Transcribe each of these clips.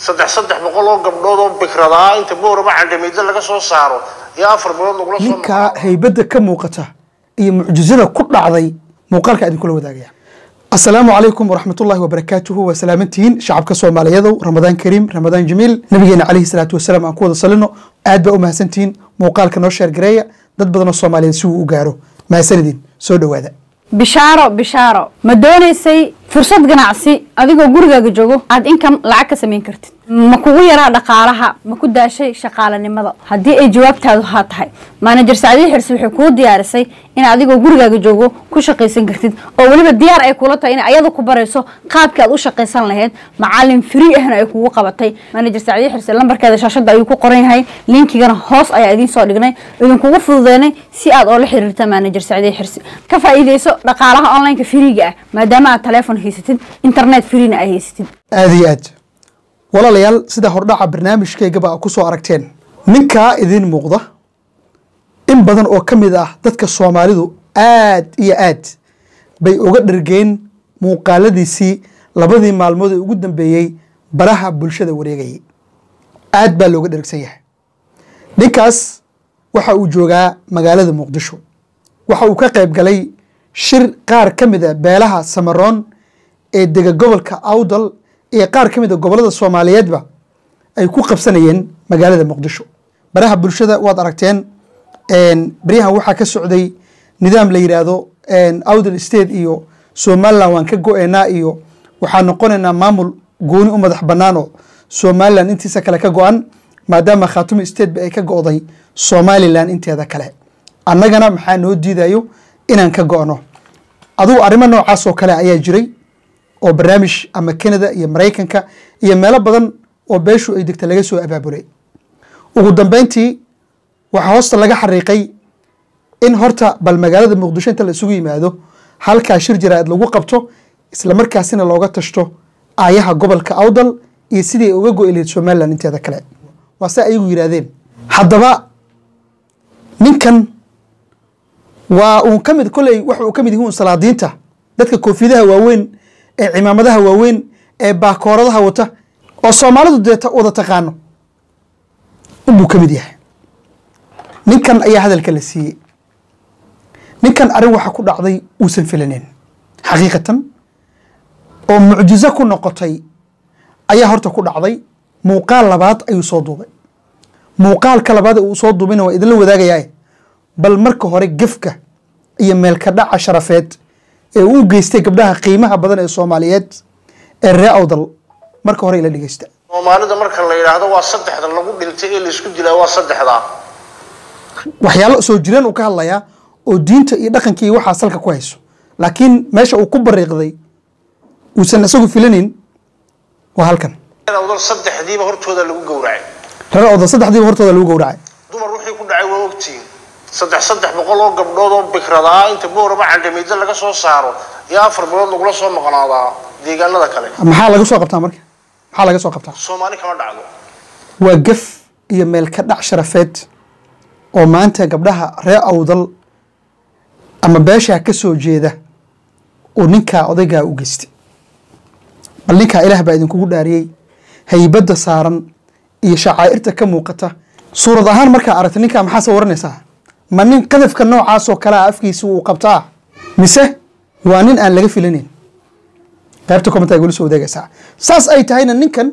saddex saddex boqol oo gabdhood oo bikradaa inta boorama candhamiidda laga soo saaro iyo afar bilood lagula soo ninkaa haybadda ka muuqata iyo mucjizada ku dhacday muuqaalka idinkula wadaagaya asalaamu calaykum waraxmatullahi wabarakaatuhu waa salaamantihiin shacabka soomaaliyadow ramadaan kariim ramadaan jamiil nabigeena calayhi salaatu wasalaam aan ku wada salino aad baa u mahadsantihiin muuqaalka noo sheer gareeya dad badanoo soomaaliyeed si uu u gaaro mahadsanidin soo dhowaada bishaaro bishaaro ma doonaysay fursad ganacsi adigoo gurigaaga joogo aad inkam lacag ka samayn kartid ma kugu yaraa dhaqaalaha ma ku daashay shaqaalanimada haddii ay jawaabtaadu haa tahay maanajer sacdiyi xirsi waxay kuu diyaarisay in adigoo gurigaaga joogo ku shaqaysan kartid oo weliba diyaar ay kula tahay in ayada ku barayso qaabkii aad u shaqaysan lahayd macalin free ahna ay kugu qabatay maanajer sacdiyi xirsi lambarkeeda shaashada ayuu ku qoran yahay linkigana hoos ayaa idiin soo dhignay idinkugu fududeynay si aad oola xiriirta maanajer sacdiyi xirsi ka faa'iideyso dhaqaalaha onlineka freega ah maadaama aad teleefon haysatid internet freena ay haysatid aada iyo aad walaalayaal sida hordhaca barnaamijkaygaba a ku soo aragteen ninkaa idiin muuqda in badan oo ka mid ah dadka soomaalidu aad iyo aad bay uga dhargeen muuqaaladiisii labadii maalmood ee ugu dambeeyey baraha bulshada wareegayay aad baa looga dhergsan yahay ninkaas waxa uu joogaa magaalada muqdisho waxa uu ka qayb galay shir qaar ka mid a beelaha samaroon ee dega gobolka awdal iyo qaar ka mid a gobollada soomaaliyeedba ay ku qabsanayeen magaalada muqdisho baraha bulshada waad aragteen beryahan waxaa ka socday nidaam la yidhaahdo awdal state iyo somaliland waan ka go-eynaa iyo waxaa noqonaynaa maamul gooni u madax bannaan oo somaliland intiisa kale ka go-an maadaama khaatumi stateba ay ka go-day somalilan inteeda kale annagana maxaa noo diidayo inaan ka go-no adugu arrimo noocaas oo kale ayaa jiray oo barnaamij ama canada iyo maraykanka iyo meelo badan oo beeshu ay degta laga soo abaabulay ugu dambeyntii waxaa hoosta laga xariiqay in horta bal magaalada muqdisho inta la isugu yimaado halkaa shir jaraa'id lagu qabto isla markaasina looga tashto aayaha gobolka awdal iyo sidii ay uga go-i lahayd somalilan inteeda kale waa se ayagu yidhaahdeen haddaba ninkan waa uun ka mid kolley waxa uu ka mid yihi un salaadiinta dadka koofiyadaha waaweyn ee cimaamadaha waaweyn ee baakooradaha wata oo soomaalidu dee wada taqaano unbuu ka mid yahay ninkan ayaa hadalka la siiyey ninkan arrin waxa ku dhacday uusan filaneyn xaqiiqatan oo mucjizo ku noqotay ayaa horta ku dhacday muuqaal labaad ayuu soo duubay muuqaalka labaad uu soo duubayna waa idinla wadaagayaa bal marka hore gefka iyo meelka dhaca sharafeed ee uu geystay gabdhaha qiimaha badan ee soomaaliyeed ee ree awdal marka hore ila dhegeysta soomaalida marka la yidhaahdo waa saddexda lagu dhintay ee laisku dilaa waa saddexdaa waxyaalo soo jireen uu ka hadlayaa oo diinta iyo dhaqanka iyo waxaa salka ku hayso laakiin meesha uu ku bariiqday uusan isagu filanayn waa halkan awdal saddexdiiba hortooda lagu gowracay reer awdal saddexdiiba hortooda lagu gowracay dumar wixii ku dhacay waa ogtihiin saddex saddex boqol oo gabdhood oo bikradaa inta boorama candhamiidda laga soo saaro iyo afar bilood lagula soo maqnaadaa deegaanada kale maxaa laga soo qabtaa marka maxaa laga soo qabtaa soomaali kama dhacdo waa gef iyo meel ka dhac sharafeed oo maanta gabdhaha reer awdal ama beeshaa ka soo jeeda uu ninkaa odaygaa u geystay bal ninkaa ilaah baa idinkugu dhaariyey haybadda saaran iyo shacaa'irta ka muuqata suurad ahaan markaa aragta ninkaa maxaa sawaranaysaa ma nin qadafka noocaasoo kale a afkiisa uu qabtaa mise waa nin aan laga filanayn qaybta commenta gula soo wadaegaysaa saas ay tahayna ninkan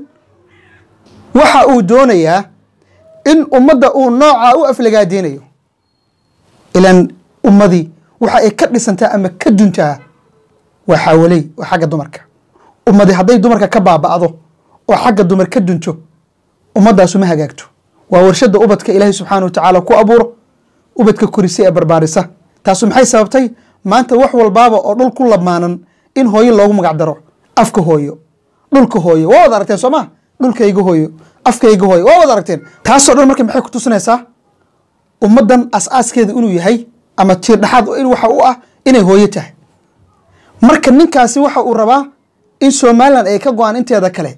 waxa uu doonayaa in ummadda uu noocaa u aflagaadeynayo ilaan ummadii waxa ay ka dhisantaa ama ka duntaa waa xaawaley waa xagga dumarka ummadi hadday dumarka ka baaba'do oo xagga dumar ka dunto ummadaasu ma hagaagto waa warshada ubadka ilaahay subxaana wa tacaala ku abuuro ubadka korisa ee barbaarisa taasu maxay sababtay maanta wax walbaaba oo dhul ku lamaanan in hooyo loogu magac daro afka hooyo dhulka hooyo waa wada aragteen soo ma dhulkayga hooyo afkayga hooyo waa wada aragteen taasoo dhan marka maxay ku tusinaysaa ummaddan as-aaskeeda inuu yahay ama tiir dhexaad in waxa u ah inay hooyo tahay marka ninkaasi waxa uu rabaa in somalilan ay ka go-aan inteeda kale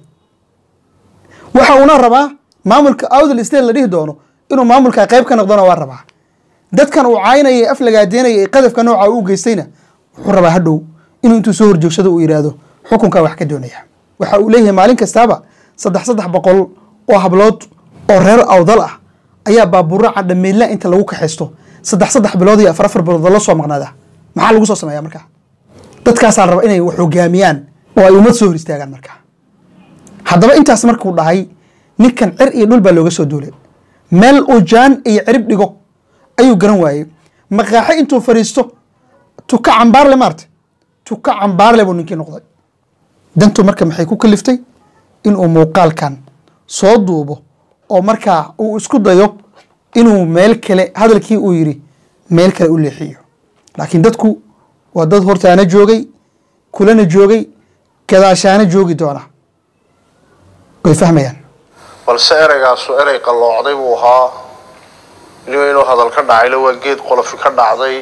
waxa uuna rabaa maamulka awdal state la dhihi doono inuu maamulka qayb ka noqdona waa rabaa dadkan uu caynaya ee aflagaadeynaya ee qadafka nooca u geystayna wuxuu rabaa hadhow inuu intuu soo horjoogsado uu yidhaahdo xukunkaa wax ka doonaya waxa uu leeyahay maalin kastaaba saddex saddex boqol oo hablood oo reer awdal ah ayaa baabuura cadhameydla inta lagu kaxaysto saddex saddex bilood iyo afar afar bilood la soo maqnaada maxaa lagu soo sameeya markaa dadkaasaa la raba inay wax hogaamiyaan oo ay ummad soo hor istaagaan markaa haddaba intaas markuu dhahay ninkan cir iyo dhul baa looga soo duulay meel uu jaan iyo cirib dhigo ayuu garan waayey maqaaxe intuu fadhiisto tuka cambaarle maarta tuka cambaarle buu ninkii noqday dantu marka maxay ku kaliftay inuu muuqaalkan soo duubo oo markaa uu isku dayo inuu meel kale hadalkii uu yidhi meel kale u leexiyo laakiin dadku waa dad hortaana joogay kulana joogay gadaashaana joogi doona way fahmayaan balse ereygaasu erey qalloocday buu ahaa nin inuu hadal ka dhacayna waa geed qolofi ka dhacday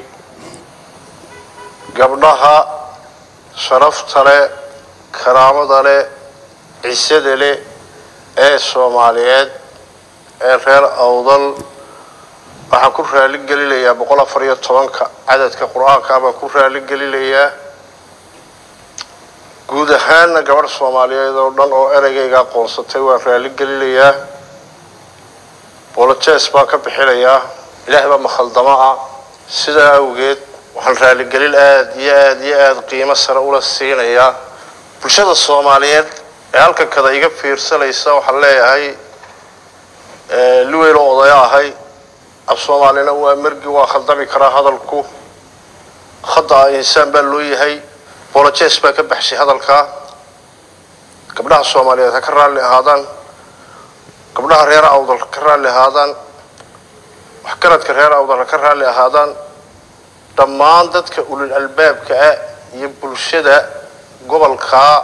gabdhaha sharafta leh karaamada leh cisada leh ee soomaaliyeed ee reer awdal waxaan ku raali gelinayaa boqol afar iyo tobanka cadadka qur-aanka baan ku raali gelinayaa guud ahaanna gabadh soomaaliyeed oo dhan oo ereygayga aqoonsatay waan raali gelinayaa bolojes baan ka bixinayaa ilaahay baa makhaldamo ah sidaa awgeed waxaan raaligelin aada iyo aada iyo aada qiimo sare ula siinayaa bulshada soomaaliyeed ee halkan kada iga fiirsanaysa waxaan leeyahay liweyl oo odaya ahay af soomaalina waa mergi waa khaldami karaa hadalku khada insaan baa loo yahay bolojes baa ka baxshay hadalkaa gabdhaha soomaaliyeed ha ka raalli ahaadaan gabdhaha reer awdal ha ka raalli ahaadaan waxgaradka reer awdal ha ka raalli ahaadaan dhammaan dadka ulil albaabka ah iyo bulshada gobolkaa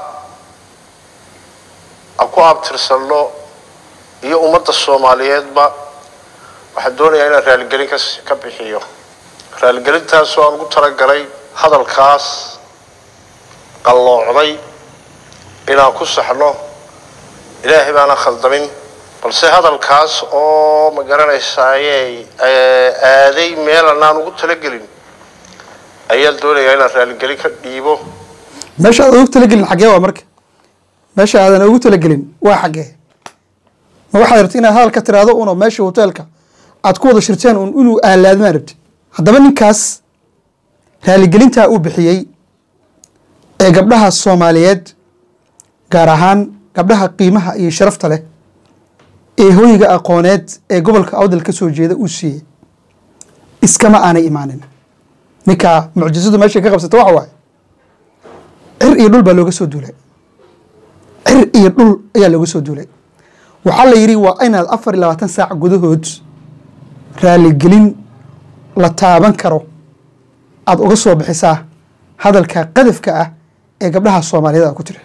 aan ku abtirsanno iyo ummadda soomaaliyeedba waxaan doonayaa inaan raaligelin ka ka bixiyo raaligelintaasoo aan ugu talagalay hadalkaas qalloocday inaan ku saxno ilaahay baana khaldamin balse hadalkaas oo ma garanaysaaye aaday meel anaan ugu talagelin ayaan doonayaa inaan raaligelin ka dhiibo meesha aadan ugu talagelin xaggee waa marka meesha aadan ugu talagelin waa xaggee ma waxaad rabti inaad hadal ka tiraahdo uno meesha hoteelka aad ku wada shirteen un inuu aalaadmaa rabti haddaba ninkaas raaligelintaa uu bixiyey ee gabdhaha soomaaliyeed gaar ahaan gabdhaha qiimaha iyo sharafta leh ee hooyiga aqooneed ee gobolka awdal ka soo jeeda uu siiyey iskama aanay imaanin ninkaa mucjisadu meeshay ka qabsata waxa waaye cir iyo dhul baa looga soo duulay cir iyo dhul ayaa looga soo duulay waxaa la yidhi waa inaad afar iyo labaatan saac gudahood raaligelin la taaban karo aada uga soo bixisaa hadalka qadafka ah ee gabdhaha soomaaliyeed a ku jira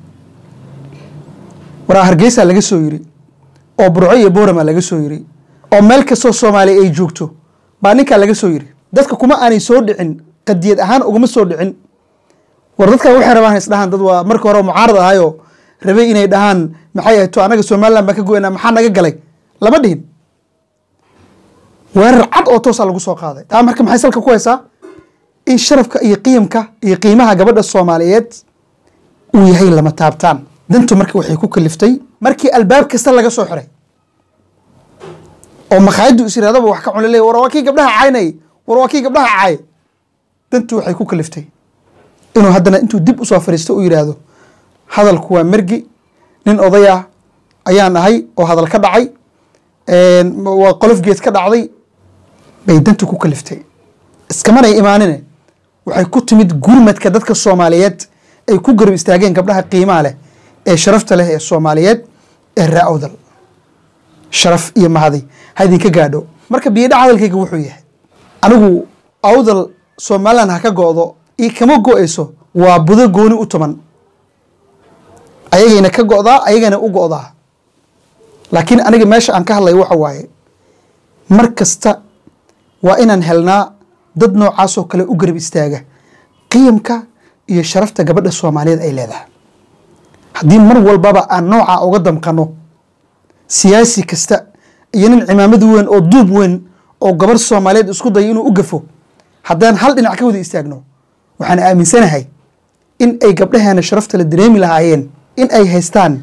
waraa hargeysa laga soo yiri oo burco iyo boorama laga soo yiri oo meel kastoo soomaaliya ay joogto baa ninkaa laga soo yiri dadka kuma aanay soo dhicin qadiyad ahaan ugama soo dhicin war dadkan waxay rabaan isdhahaan dad waa marka hore mucaarad ahayoo rabay inay dhahaan maxay ahayd to anaga somaliland baan ka goynaa maxaa naga galay lama dhihin weerar cad oo toosaa lagu soo qaaday taa marka maxay salka ku haysaa in sharafka iyo qiimka iyo qiimaha gabadha soomaaliyeed uu yahay lama taabtaan dantu marka waxay ku kaliftay markii albaab kasta laga soo xiray oo makhaayaddu is yirahdaba wax ka cuna leey war waa kii gabdhaha caynay war waa kii gabdhaha caay dantu waxay ku kaliftay inuu haddana intuu dib usoo fadhiisto uu yidhaahdo hadalku waa mergi nin oday ah ayaan ahay oo hadal ka dhacay waa qolof geed ka dhacday bay dantu ku kaliftay iskamanay imaanine waxay ku timid gurmadka dadka soomaaliyeed ay ku garab istaageen gabdhaha qiimaha leh ee sharafta leh ee soomaaliyeed ee raa awdal sharaf iyo mahadi ha idinka gaadho marka biyadhac hadalkayga wuxuu yahay anigu awdal somaliland ha ka go'do io kama go'ayso waa budo gooni u tuman ayagayna ka go'daa ayagana u go'daa laakiin aniga meesha aan ka hadlayo waxa waaye mar kasta waa inaan helnaa dad noocaasoo kale u garab istaaga qiyamka iyo sharafta gabadha soomaaliyeed ay leedahay haddii mar walbaba aan noocaa uga damqano siyaasi kasta iyo nin cimaamad weyn oo duub weyn oo gabarh soomaaliyeed isku dayo inuu u gafo haddaan hal dhinac ka wada istaagno waxaan aaminsanahay in ay gabdhaheena sharafta la dareemi lahaayeen in ay haystaan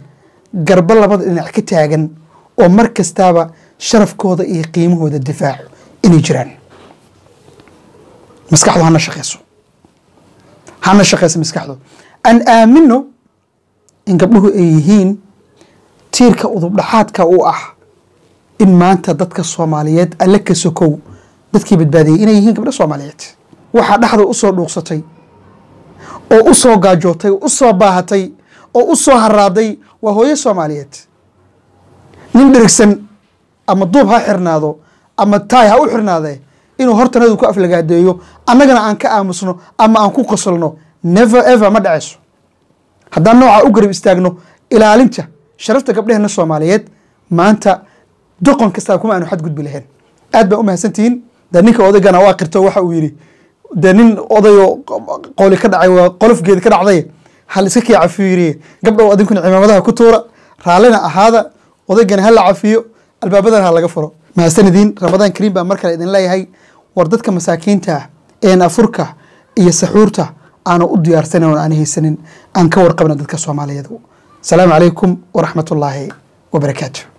garba labada dhinac ka taagan oo mar kastaaba sharafkooda iyo qiimahooda difaaco inay jiraan maskaxdu hana shaqeyso hana shaqeyso maskaxdu aan aamino in gabdhuhu ay yihiin tiirka udubdhaxaadka u ah in maanta dadka soomaaliyeed alle ka sokow dadkii badbaadiyey inay yihiin gabdho soomaaliyeed waxaa dhexda usoo dhuuqsatay oo u soo gaajootay oo u soo baahatay oo u soo haraaday waa hooyo soomaaliyeed nin dhirigsan ama duub ha xirnaado ama taay ha u xirnaadee inuu hortanadu ku aflagaadeeyo annagana aan ka aamusno ama aan ku qosolno never ever ma dhacayso haddaan noocaa u garab istaagno ilaalinta sharafta gabdheheena soomaaliyeed maanta doqon kastaa kuma aanu xadgudbi lahayn aad baa u mahadsantihiin dee ninka odaygana waa qirto waxa uu yidhi dee nin odayoo qoli ka dhacay waa qolofgeeda ka dhacday hal iska kii cafiiriye gabdhow adinkuna cimaamadaha ku tuura raallina ahaada odaygana ha la cafiyo albaabadana ha laga furo mahadsanidin ramadaan kariim baa mar kale idin leeyahay war dadka masaakiinta ah een afurka iyo saxuurta aanu u diyaarsanin oon aan haysanin aan ka warqabna dadka soomaaliyeed asalaamu calaykum waraxmat ullaahi wabarakaatu